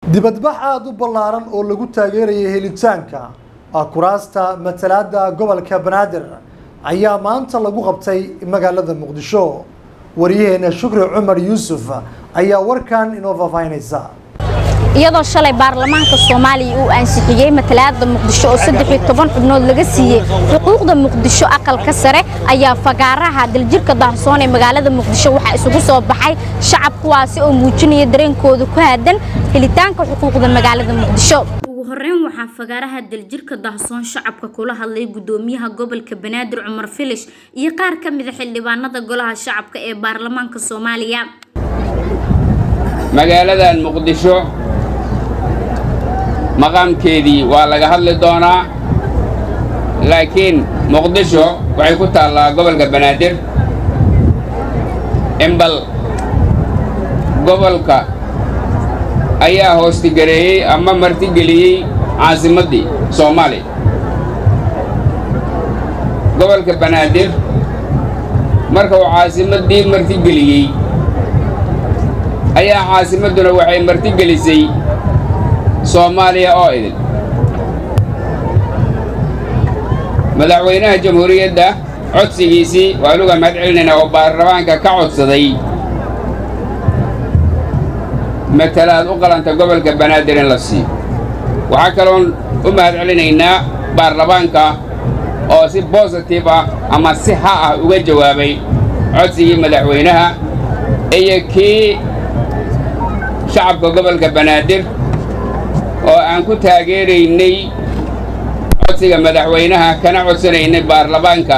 dibadbax aada u ballaaran oo lagu taageerayay helitaanka kuraasta matalaada gobolka banaadir ayaa maanta lagu qabtay magaalada muqdisho wariyaheena shukri cumar yuusuf ayaa warkan inoo faahfaahinaysa iyadoo shalay baarlamaanka soomaaliya uu ansixiyey matalaada muqdisho oo saddex iyo toban xubnood laga siiyey xuquuqda muqdisho aqalka sare ayaa fagaaraha daljirka daahsoon ee magaalada muqdisho waxaa isugu soo baxay shacab kuwaasi oo muujinaya dareenkooda ku aadan helitaanka xuquuqda magaalada muqdisho ugu horeyn waxaa fagaaraha daljirka daahsoon shacabka kula hadlay gudoomiyaha gobolka banaadir cumar filish iyo qaar ka mida xildhibaanada golaha shacabka ee baarlamaanka soomaaliya magaaladan muqdisho maqaamkeedii waa laga hadli doonaa laakiin muqdisho waxay ku taallaa gobolka banaadir imbal gobolka ayaa hoostigareeyey ama martigeliyey caasimaddii soomaaliya gobolka banaadir marka uu caasimaddii martigeliyey ayaa caasimadduna waxay martigelisay soomaaliya oo idin madaxweynaha jamhuuriyadda codsigiisii waanuga mahad celinaynaa oo baarlamaanka ka codsaday matalaad u qalanta gobolka banaadir in la siiyo waxaa kaloon u mahad celinaynaa baarlamaanka oo si bositif ah ama si ha ah uga jawaabay codsigii madaxweynaha iyo kii shacabka gobolka banaadir oo aan ku taageeraynay codsiga madaxweynaha kana codsanaynay baarlamaanka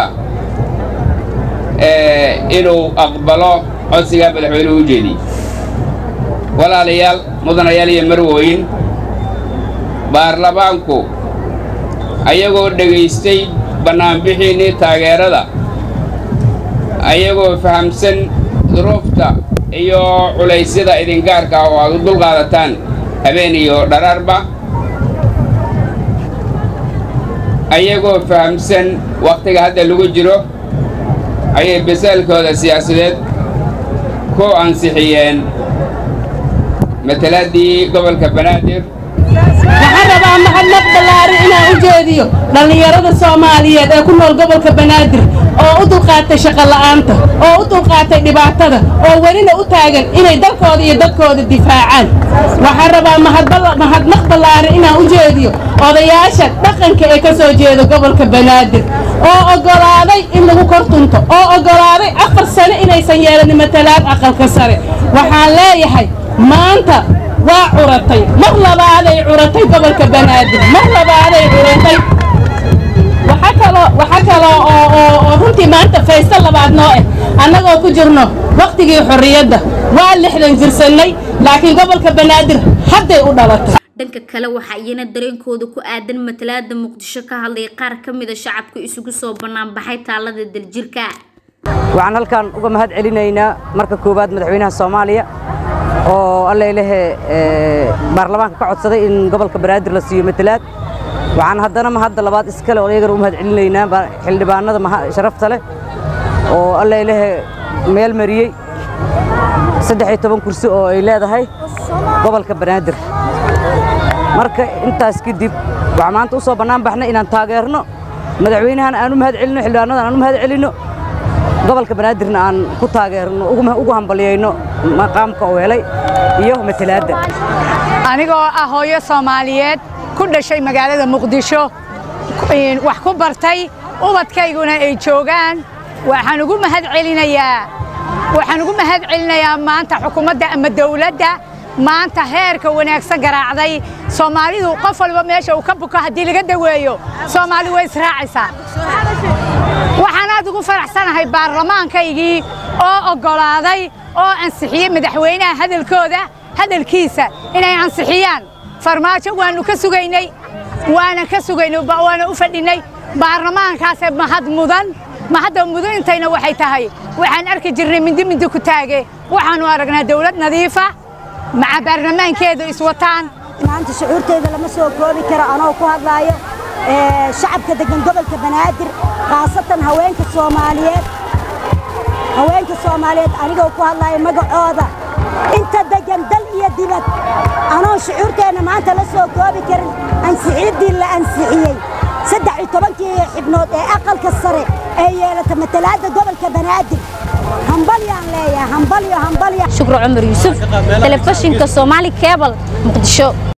inuu aqbalo codsigaa madaxweynuhu u jeediyey walaalayaal mudanayaal iyo marwooyin baarlamaanku ayagoo dhegaystay bannaanbixiinnii taageerada ayagoo fahamsan duruufta iyo culaysyada idingaarka oo aad u dulqaadataan habeen iyo dharaarba ayagoo fahamsan wakhtiga hadda lagu jiro ayay basaalkooda siyaasadeed ku ansixiyeen matalaaddii gobolka banaadir waxaan rabaa mahadnaq ballaaran inaan u jeediyo dhallinyarada soomaaliyeed ee ku nool gobolka banaadir oo u dulqaatay shaqola'aanta oo u dulqaatay dhibaatada oo welina u taagan inay dalkooda iyo dadkooda difaacaan waxaan rabaa mahadnaq ballaaran inaan u jeediyo odayaasha dhaqanka ee ka soo jeeda gobolka banaadir oo oggolaaday in lagu kor tunto oo oggolaaday afar sane inaysan yeelanin matalaad aqalka sare waxaan leeyahay maanta waa curatay mar labaaday curatay gobolka banaadir mar labaaday curatay waxaa kaloo oo runtii maanta faysta labaad noo ah annagoo ku jirno wakhtigii xorriyadda waa lixdan jirsannay laakiin gobolka banaadir hadday u dhalatay dhanka kale waxaa iyana dareenkooda ku aadan matalaada muqdisho ka hadlay qaar ka mida shacabka isugu soo banaanbaxay taalada daljirka waxaan halkan uga mahad celinaynaa marka koowaad madaxweynaha soomaaliya oo allailehe baarlamaanka ka codsaday in gobolka banaadir la siiyo matalaad waxaan haddana mahadda labaad iskale oo iyagana u mahad celinaynaa xildhibaanada sharafta leh oo allailehe meel mariyey saddex iyo toban kursi oo ay leedahay gobolka banaadir marka intaas kadib waxaan maanta u soo bannaan baxnay inaan taageerno madaxweynahan aan u mahad celinno xildhibaanadan aan u mahad celinno gobolka banaadirna aan ku taageerno ugu hambalyayno maqaamka oo helay iyo matalaadda anigoo ah hooyo soomaaliyeed ku dhashay magaalada muqdisho wax ku bartay ubadkayguna ay joogaan waxaan ugu mahad celinayaa waxaan ugu mahad celinayaa maanta xukuumadda ama dawladda maanta heerka wanaagsan garaacday soomaalidu qof walba meesha uu ka buko haddii laga daweeyo soomaali way israacaysaa waxaan aad ugu faraxsanahay baarlamaankaygii oo oggolaaday oo ansixiyey madaxweynaha hadalkooda hadalkiisa inay ansixiyaan farmaajo waannu ka sugaynay waanan ka sugaynay waana u fadhinnay baarlamaankaasee mahad mudan mahadda mudantayna waxay tahay waxaan arki jirnay mindi mindi ku taage waxaannu aragnaa dawlad nadiifa maca baarlamaankeedu iswataan maanta shucuurteeda lama soo koobi karo anoo ku hadlaayo shacabka degan gobolka banaadir khaasatan haweenka soomaaliyeed haweenka soomaaliyeed anigoo ku hadlaayo magacooda inta degan dal iyo dibad anoo shucuurteenna maanta la soo koobi karin ansixiiddii la ansixiyey saddex iyo tobankii xibnood ee aqalka sare ee yeelata matalaadda gobolka banaadir hambalyaan leeyahay hambalyo hambalya shukri cumar yuusuf telefishinka soomaali kebal muqdisho